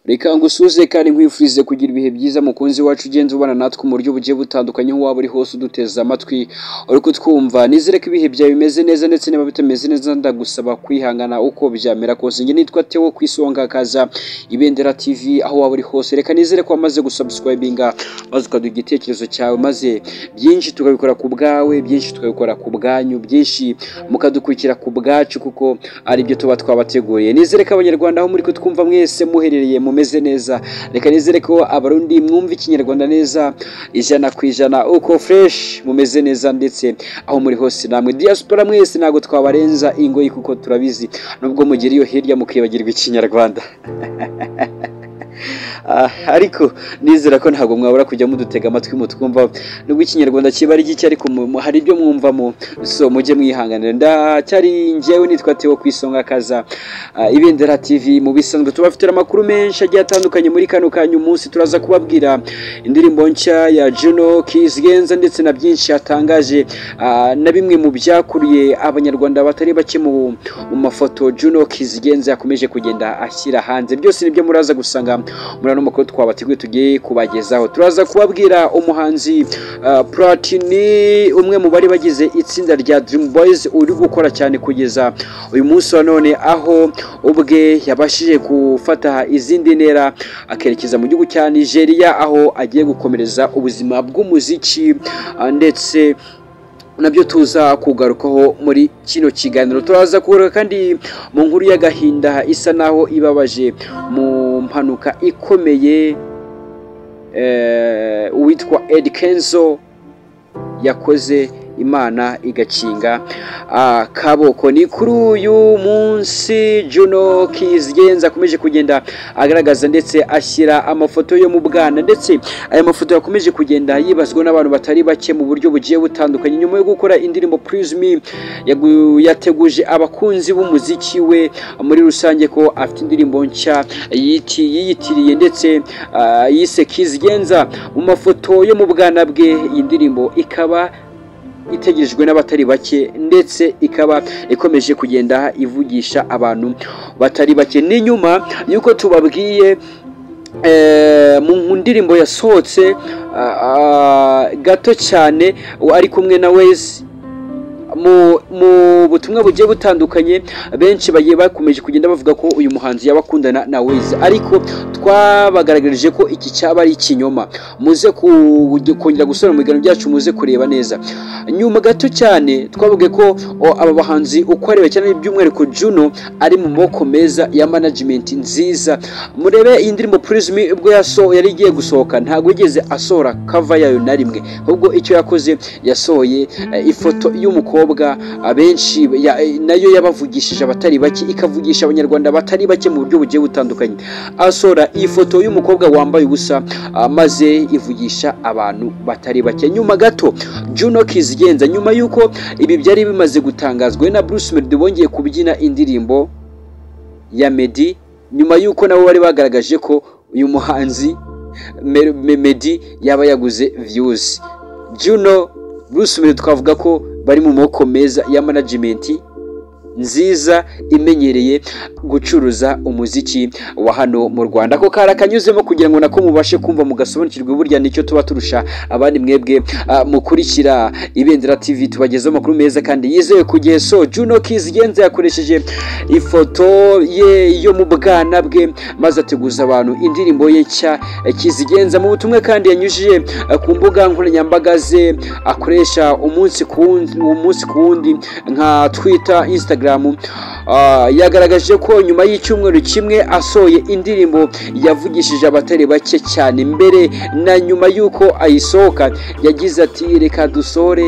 Reka ngusuhuze kandi nkwifurize kugira ibihe byiza mukunzi wacu ugenda ubana natwe mu buryo bugiye butandukanye aho waba uri hose uduteze amatwi uri kutwumva nizere ko ibihe byawe bimeze neza ndetse niba bitameze neza ndagusaba kwihangana uko byamera kose njye nitwa Theo ku isonga kaza ibendera TV aho waba uri hose reka nizere ko wamaze gusubscribinga maze ukaduha igitekerezo cyawe maze byinshi tukabikora ku bwawe byinshi tukabikora ku bwanyu byinshi mukadukurikira ku bwacu kuko ari byo tuba twabateguriye nizere ko abanyarwanda aho muri kutwumva mwese muherereye mumeze neza reka nizere ko abarundi mwumva ikinyarwanda neza ijana ku ijana uko fresh mumeze neza ndetse aho muri hose namwe diaspora mwese ntabwo twabarenza ingoyi kuko turabizi nubwo mugira iyo hirya mukibagirwa ikinyarwanda Ah, ariko nizera ko ntabwo mwabura kujya mudutega amatwi mutwumva nubwo ikinyarwanda kiba ari gike ariko mu- mu- hari ibyo mwumvamo so mujye mwihanganira ndacyari njyewe nitwa Theo ku isonga kaza ah, ibendera TV mu bisanzwe tubafitira amakuru menshi agiye atandukanye muri kano kanyu umunsi turaza kubabwira indirimbo nshya ya Juno Kiss Genza ndetse na byinshi yatangaje ah, na bimwe mu byakuriye abanyarwanda batari bake mu mu mafoto Juno Kiss Genza yakomeje kugenda ashyira hanze byose nibyo muraza gusanga muri ano makuru twabateguye tugiye kubagezaho turaza kubabwira umuhanzi ah, Platini umwe mu bari bagize itsinda rya Dream Boys uri gukora cyane kugeza uyu munsi wa none aho ubwe yabashije gufata izindi ntera akerekeza mu gihugu cya Nigeria aho agiye gukomereza ubuzima bw'umuziki ah, ndetse nabyo tuza kugarukaho muri kino kiganiro turaza kugaruka kandi mu nkuru y'agahinda isa naho ibabaje mu mpanuka ikomeye eh, uwitwa Ed Kenzo yakoze imana igakinga akaboko ni kuri uyu munsi Juno Keys Genza akomeje kugenda agaragaza ndetse ashyira amafoto yo mu bwana ndetse aya mafoto yakomeje kugenda yibazwa n'abantu batari bake mu buryo bugiye butandukanye nyuma yo gukora indirimbo Praise Me yagu- yateguje abakunzi b'umuziki we muri rusange ko afite indirimbo nshya yiti- yiyitiriye ndetse ah, yise Keys Genza mu mafoto yo mu bwana bwe iyi ndirimbo ikaba itegerejwe n'abatari bake ndetse ikaba ikomeje kugenda ivugisha abantu batari bake ni nyuma y'uko tubabwiye eh, mu ndirimbo yasohotse ah, ah, gato cyane ari kumwe na wezi mu mu butumwa bugiye butandukanye benshi bagiye bakomeje kugenda bavuga ko uyu muhanzi yaba akundana na Wiz ariko twabagaragarije ko iki cyaba ari ikinyoma muze ku- kongera gusura mu biganiro byacu muze kureba neza nyuma gato cyane twavuge ko o, aba bahanzi uko areba cyane by'umwihariko Juno ari mu moko meza ya management nziza murebe iyi ndirimbo Prism ubwo yaso yari igiye gusohoka ntabwo yigeze asohora cover yayo na rimwe ahubwo icyo yakoze yasohoye eh, ifoto y'umukobwa abenshi ya- eh, nayo yabavugishije abatari bake ikavugisha abanyarwanda batari bake mu buryo bugiye butandukanye asohora iyi foto y'umukobwa wambaye ubusa ah, maze ivugisha abantu batari bake nyuma gato Juno Kiss Genza nyuma y'uko ibi byari bimaze gutangazwa we na Bruce Melody bongeye kubyina indirimbo ya Meddy nyuma y'uko nabo bari bagaragaje ko uyu muhanzi Me- Me- Meddy yaba yaguze views Juno Bruce Melody twavuga ko bari mu moko meza ya management nziza imenyereye gucuruza umuziki wa hano mu Rwanda ako kari akanyuzemo kugira ngo nako mubashe kumva mugasobanukirwe burya nicyo tuba turusha abandi mwebwe ah, mukurikira ibendera TV tubagezaho amakuru meza kandi yizewe ku gihe so Juno Kiss Genza yakoresheje ifoto ye yo mu bwana bwe maze ateguza abantu indirimbo ye nshya eh, Kizigenza mu butumwa kandi yanyujije eh, ku mbuga nkoranyambaga ze akoresha umunsi ku wundi umunsi ku wundi nka Twitter Instagram Ah, yagaragaje ko nyuma y'icyumweru kimwe asohoye indirimbo yavugishije abatari bake cyane mbere na nyuma y'uko ayisohoka yagize ati reka dusore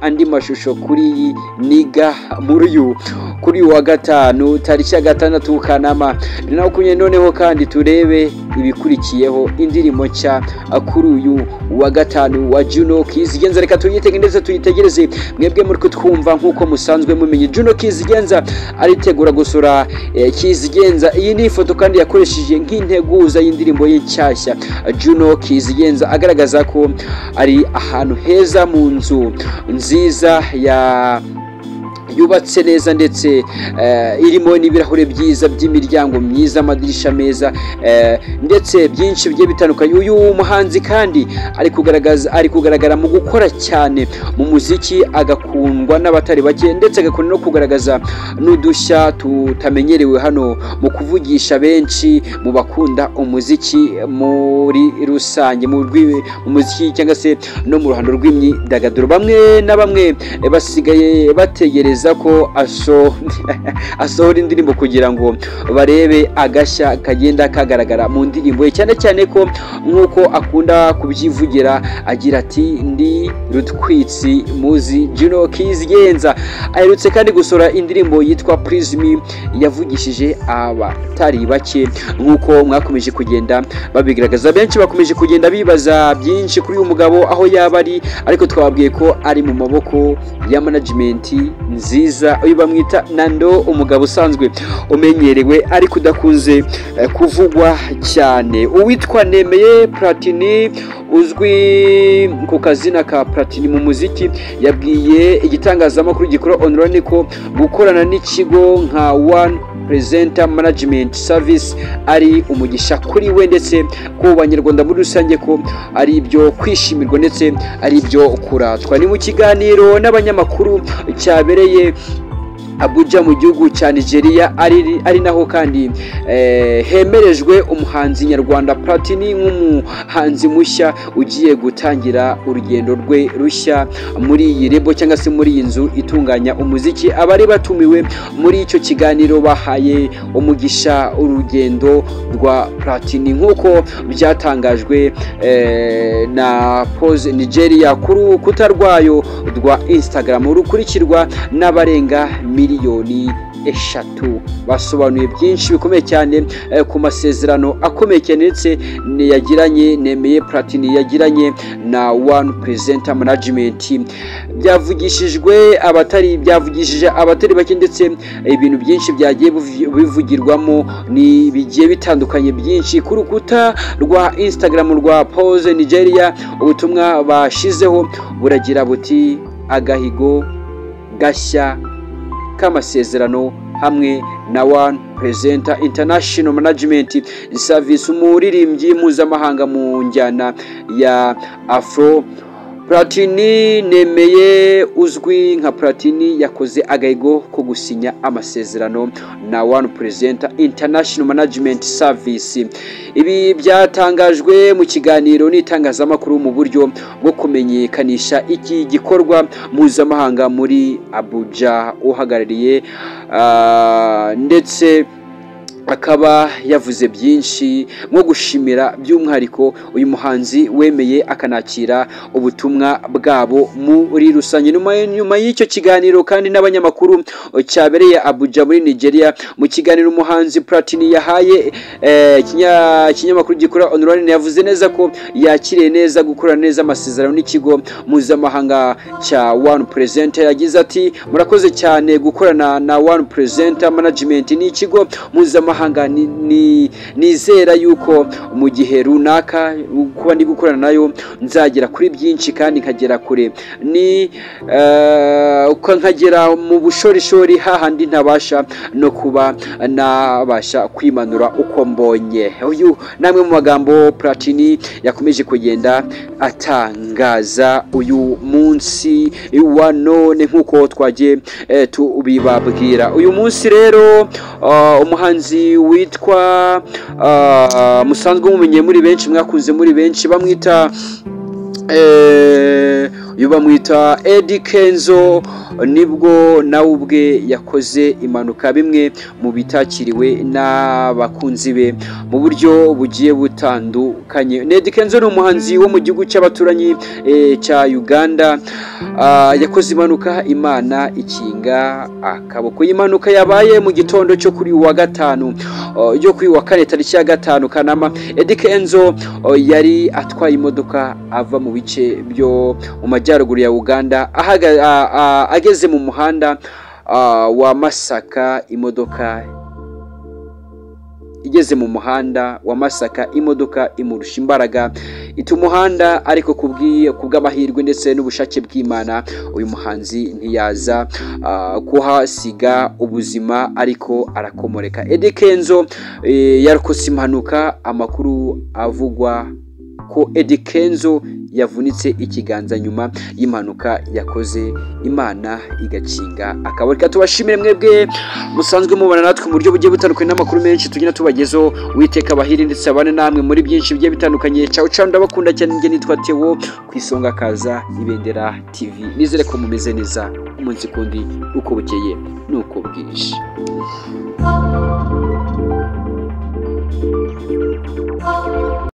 andi mashusho kuri iyi niga muri uyu kuri uyu wa gatanu tariki ya gatandatu kanama bibiri na makumyabiri noneho kandi turebe ibikurikiyeho indirimbo nshya kuri uyu wa gatanu wa Juno Kiss Genza reka tuyitege ndetse tuyitegereze mwebwe muri kutwumva nk'uko musanzwe mumenye Juno Kiss Genza aritegura gusura eh, Kiss Genza iyi ni ifoto kandi yakoresheje nk'integuza y'indirimbo ye nshyashya Juno Kiss Genza agaragaza ko ari ahantu heza mu nzu nziza ya yubatse neza ndetse eh, irimo n'ibirahure byiza by'imiryango myiza amadirisha meza eh, ndetse byinshi bigiye bitandukanye uyu muhanzi kandi ari kugaragaza ari kugaragara mu gukora cyane mu muziki agakundwa n'abatari bake ndetse agakunda no kugaragaza n'udushya tutamenyerewe hano mu kuvugisha benshi mu bakunda umuziki muri rusange mu rwi- mu muziki cyangwa se no mu ruhando rw'imyidagaduro bamwe na bamwe eh, basigaye bategereza ko aso- asohora indirimbo kugira ngo barebe agashya kagenda kagaragara mu ndirimbo ye cyane cyane ko nk'uko akunda kubyivugira agira ati ndi rutwitsi muzi Juno Kizigenza aherutse kandi gusohora indirimbo yitwa Prism yavugishije abatari bake nk'uko mwakomeje kugenda babigaragaza benshi bakomeje kugenda bibaza byinshi kuri uyu mugabo aho yaba ari ariko twababwiye ko ari mu maboko ya management nziza uyu bamwita Nando umugabo usanzwe umenyerewe ariko udakunze eh, kuvugwa cyane uwitwa Nemeye Platini uzwi ku kazina ka Platini mu muziki yabwiye igitangazamakuru gikora online ko gukorana n'ikigo nka One Presenter Management Service ari umugisha kuri we ndetse ku banyarwanda muri rusange ko ari ibyo kwishimirwa ndetse ari ibyo kuratwa ni mu kiganiro n'abanyamakuru cyabereye Abuja mu gihugu cya Nigeria ari, ari naho kandi eh, hemerejwe umuhanzi nyarwanda Platini nk'umuhanzi mushya ugiye gutangira urugendo rwe rushya muri iyi rebo cyangwa se muri iyi nzu itunganya umuziki abari batumiwe muri icyo kiganiro bahaye umugisha urugendo rwa Platini nk'uko byatangajwe eh, na Pose Nigeria kuri urukuta rwayo rwa Instagram rukurikirwa n'abarenga miliyoni eshatu basobanuye byinshi bikomeye cyane eh, ku masezerano akomeye cyane ndetse ni- yagiranye nemeye platini yagiranye na one presenter management byavugishijwe abatari byavugishije abatari bake ndetse eh, ibintu byinshi byagiye buvi- bivugirwamo ni bigiye bitandukanye byinshi ku rukuta rwa instagram rwa pose nigeria ubutumwa bashizeho buragira buti agahigo gashya k'amasezerano hamwe na One Presenter International Management Service umuririmbyi mpuzamahanga mu njyana ya Afro Platini nemeye uzwi nka Platini yakoze agahigo ko gusinya amasezerano na One Presenter International Management Service ibi byatangajwe mu kiganiro n'itangazamakuru mu buryo bwo kumenyekanisha iki gikorwa mpuzamahanga muri Abuja uhagarariye ah, ndetse akaba yavuze byinshi nko gushimira by'umwihariko uyu muhanzi wemeye akanakira ubutumwa bwabo muri rusange nyuma nyuma y'icyo kiganiro kandi n'abanyamakuru cyabereye Abuja muri Nigeria mu kiganiro umuhanzi Platini yahaye eh, ikinya- ikinyamakuru gikora online yavuze neza ko yakiriye neza gukora neza amasezerano n'ikigo mpuzamahanga cya One Presenter yagize ati murakoze cyane gukorana na One Presenter Management ni ikigo mpuzamahanga ni- ni- nizera yuko mu gihe runaka kuba ndi gukorana nayo nzagera kuri byinshi kandi nkagera kure ni eh, uko nkagera mu bushorishori hahandi ntabasha no kuba nabasha kwimanura uko mbonye uyu ni amwe mu magambo Platini yakomeje kugenda atangaza uyu munsi wa none nk'uko twagiye eh, tubibabwira uyu munsi rero ah, umuhanzi witwa ah, musanzwe mumenye muri benshi mwakunze muri benshi bamwita eh, uyu bamwita Eddie Kenzo nibwo nawe ubwe yakoze impanuka bimwe mu bitakiriwe n'abakunzi be mu buryo bugiye butandukanye Eddie Kenzo ni umuhanzi wo mu gihugu cy'abaturanyi eh, cya Uganda Ah, yakoze impanuka imana ikinga akaboko iyi mpanuka yabaye mu gitondo cyo kuri uyu wa gatanu ah, yo kuri uyu wa kane tariki ya gatanu Kanama Eddie Kenzo ah, yari atwaye imodoka ava mu bice byo mu majyaruguru ya Uganda ahaga- a- a- ageze mu muhanda ah, wa Masaka imodoka igeze mu muhanda wa masaka imodoka imurusha imbaraga ita umuhanda ariko kubwiye kubw'amahirwe ndetse n'ubushake bw'imana uyu muhanzi ntiyaza ah, kuhasiga ubuzima ariko arakomoreka Eddy Kenzo eh, yarokotse impanuka amakuru avugwa ko Eddy Kenzo yavunitse ikiganza nyuma y'impanuka yakoze imana igakinga akaba reka tubashimire mwebwe musanzwe mubana natwe mu buryo bugiye butandukanye n'amakuru menshi tugenda tubagezaho witeka abahiri ndetse abane namwe muri byinshi bigiye bitandukanye cyawe cyawe ndabakunda cyane njye nitwa Theo ku isonga kaza ibendera TV nizere ko mumeze neza umunsi kundi uko bukeye nuko bwije